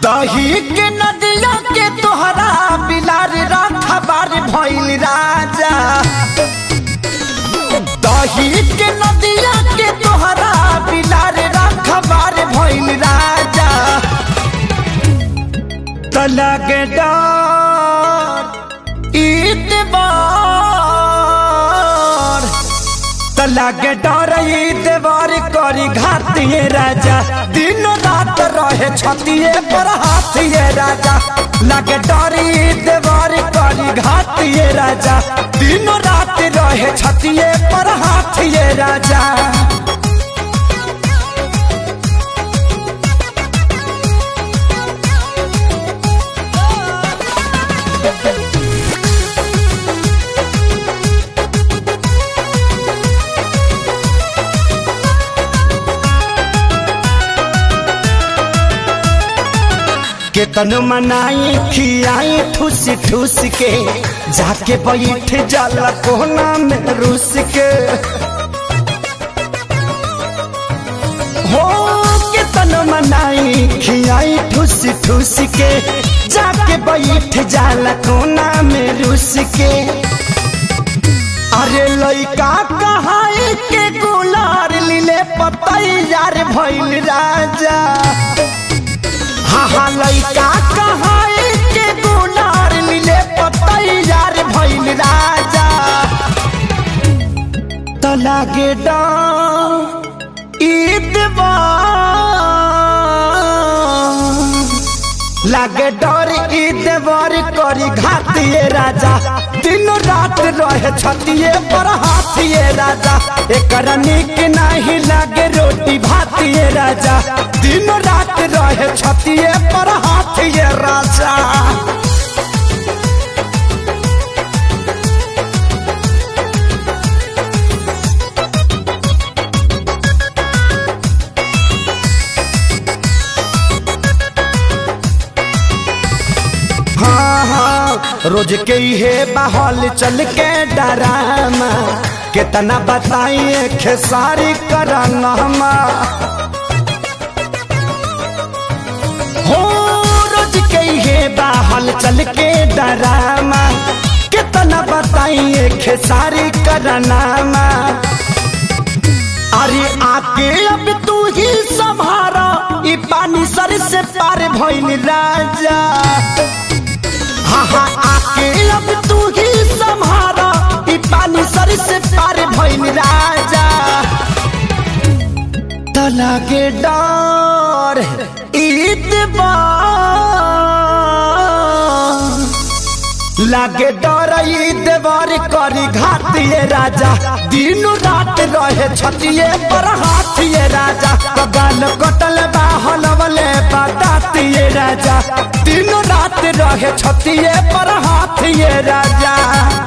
दही के नदिया के तोहरा बिलार रखबार भइल राजा दही के नदिया के तोहरा बिलार रखबार भइल राजा तलग डर ईतबार तलग डर ईतबार करी घातिए राजा दिन रात रहे छतिए पर हाथिए राजा लग डर ईतबार करी घातिए राजा दिन रात रहे छतिए पर हाथिए राजा केतन मनाई खियाई ठूस ठूस के जाके बैठ जाला कोना में रूस के हो केतन मनाई खियाई ठूस ठूस के जाके बैठ जाला कोना में रूस के अरे लइका कहाई के गुलार लीले पतैयार भइल राजा हाँ हाँ लइका कहाई के गुनार मिले पतैयार भइल राजा तो लागे लागे डर ईदवर करी घातिए राजा दिन रात रहे छतिए पर हाथिए राजा एकर निक नहीं लागे रोटी भातिए राजा दिन रात रहे छतिए पर हाथिए राजा हाँ हाँ रोज के हे बहल चल के डरामा कितना बताइए खेसारी कराना हो रोज के हे बहल चल के डरामा कितना बताइए खेसारी कराना अरे आके अब तू ही संभारा ई पानी सर से पार भइल राजा हाँ हाँ आके अब तू ही संभारा ई पानी सर से पार भइल राजा तो लागे डर ईदबार लागे डर ईदबार करी घातिए राजा दिन रात रहे छतिए पर हाथिए राजा कबाल कटल बाहल वाले बतातिए राजा दिन रात रहे छतिए पर हाथिए राजा